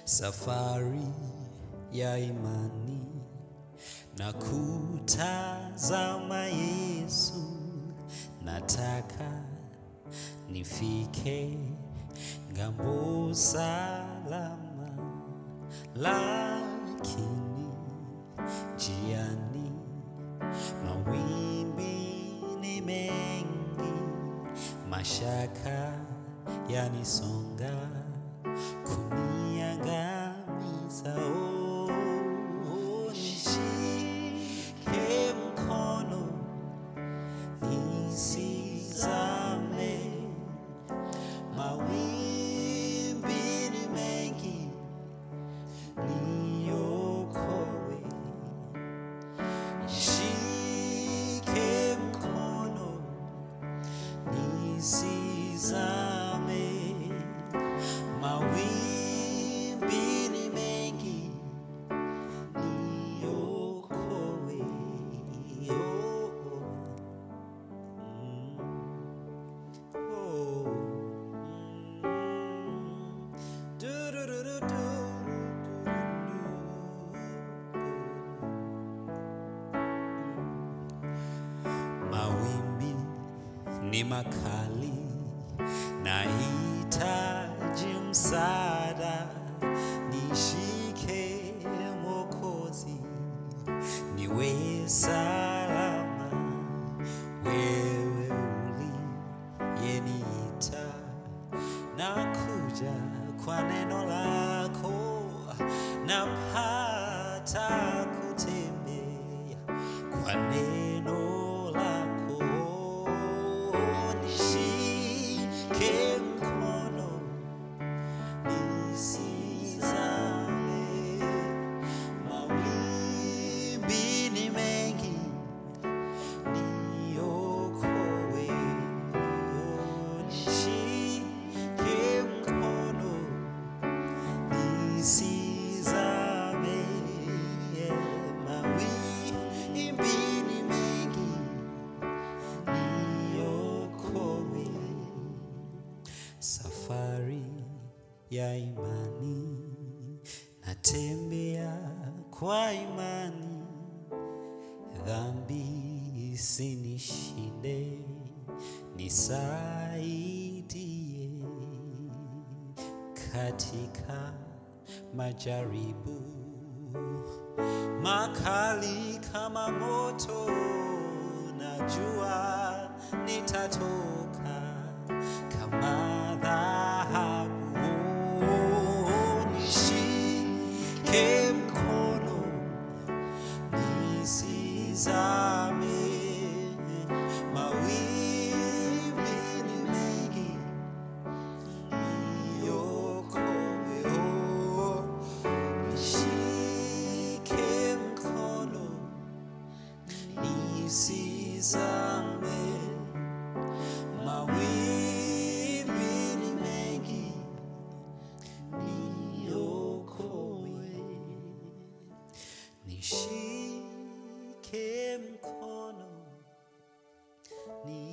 safari ya imani na kutazama Yesu, nataka nifike ngambo salama, lakini jiani mawimbi ni mengi, mashaka yanisonga kuniangamiza. Oh, oh, nishike mkono nisizame, mawimbi ni mengi, niokoe. Nishike mkono nisizame, mawimbi ni mengi, niokoe. Oh, mm, oh, mm, du-du-du-du-du-du. Mawimbi ni makali, nahitaji msaada, nishike Mwokozi, niwe salama. Wewe uliyeniita, nakuja kwa neno lako, napata kutembea kwa neno lako, nishike mkono nisizame, mawimbi ni mengi, niokoe. Oh, nishike mkono nisizame, mawimbi ni mengi, niokoe. Safari ya imani, natembea kwa imani, dhambi isinishinde, nisaidie katika majaribu makali kama moto, najua nitatoka kama dhahabu. Nishike mkono nisizame, mawimbi ni mengi, niokoe. Oh, nishike mkono nisizame, mawimbi ni mengi, niokoe. Nishike mkono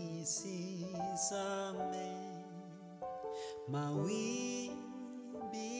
nisizame, mawimbi